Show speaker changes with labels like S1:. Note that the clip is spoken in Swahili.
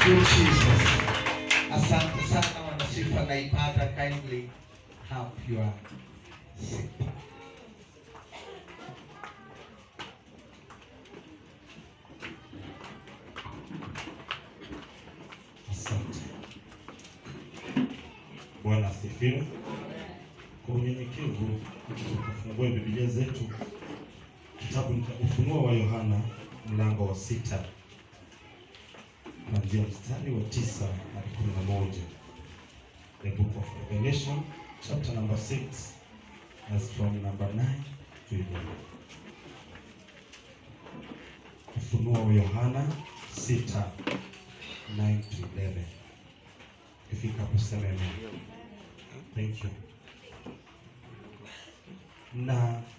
S1: you Jesus. Asante sana wanasifa naipata kindly have your seat.
S2: Asante. Bwana asifiwe. Kwa unyenyekevu tufungue Biblia zetu kitabu cha Ufunuo wa Yohana mlango wa sita kuanzia mstari wa tisa hadi kumi na moja. The book of Revelation chapter number 6 as from number 9 to 11. Ufunuo wa Yohana 6 9 to 11. Ifika hapo sema amen. Thank you. Na